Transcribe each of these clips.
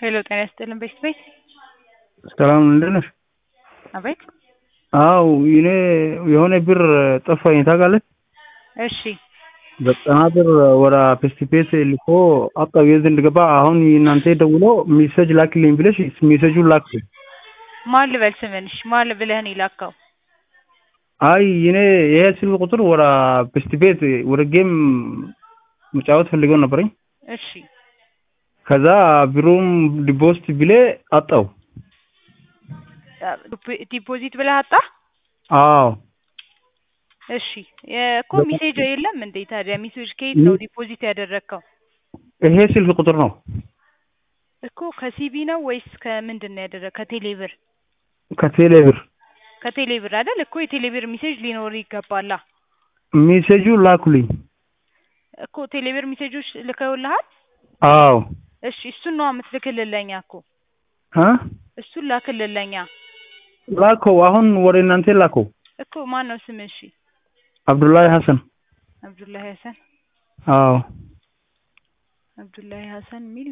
ሄሎ ጤና ይስጥልን ቤት ቤት ሰላም እንደት ነሽ? አቤት አው እኔ የሆነ ብር ጠፋኝ ታውቃለህ? እሺ ዘጠና ብር ወደ ፔስቲፔስ ልኮ አጣው የት እንደገባ አሁን እናንተ ደውሎ ሜሴጅ ላክልኝ ብለሽ ሜሴጁን ላክልኝ። ማን ልበል ስምንሽ ማን ብለህ ነው የላከው? አይ እኔ ይሄ ስልክ ቁጥር ወደ ፔስቲፔስ ወደ ጌም መጫወት ፈልገው ነበረኝ። እሺ ከዛ ብሩም ዲፖዚት ብሌ አጣው። ዲፖዚት ብለህ አጣ? አዎ እሺ እኮ ሜሴጅ የለም እንዴ ታዲያ? ሜሴጅ ከየት ነው ዲፖዚት ያደረግከው? ይሄ ስልክ ቁጥር ነው እኮ ከሲቢ ነው ወይስ ከምንድን ነው ያደረግ? ከቴሌ ብር ከቴሌ ብር ከቴሌ ብር አይደል? እኮ የቴሌ ብር ሜሴጅ ሊኖር ይገባላ። ሜሴጁ ላኩልኝ። እኮ ቴሌ ብር ሜሴጆች ልከውልሃል? አዎ እሺ እሱን ነው የምትልክልለኛ እኮ እ እሱን ላክልለኛ ላከው አሁን ወደ እናንተ ላከው። እኮ ማን ነው ስምህ? እሺ አብዱላሂ ሀሰን። አብዱላሂ ሀሰን አዎ አብዱላሂ ሀሰን ሚል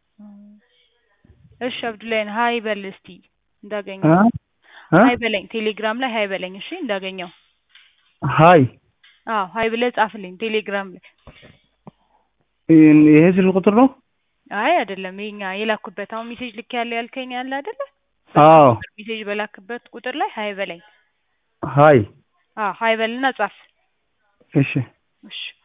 እሺ አብዱላሂ ሀይ በል እስቲ እንዳገኘው እ እ ሀይ በለኝ ቴሌግራም ላይ ሀይ በለኝ እሺ እንዳገኘው ሀይ አዎ ሀይ ብለህ ጻፍልኝ ቴሌግራም ላይ ይሄ ስልክ ቁጥር ነው? አይ አይደለም ይሄኛ የላኩበት አሁን ሜሴጅ ልክ ያለ ያልከኝ አለ አይደለ አዎ ሜሴጅ በላክበት ቁጥር ላይ ሀይ በለኝ ሀይ አዎ ሀይ በልና ጻፍ እሺ እሺ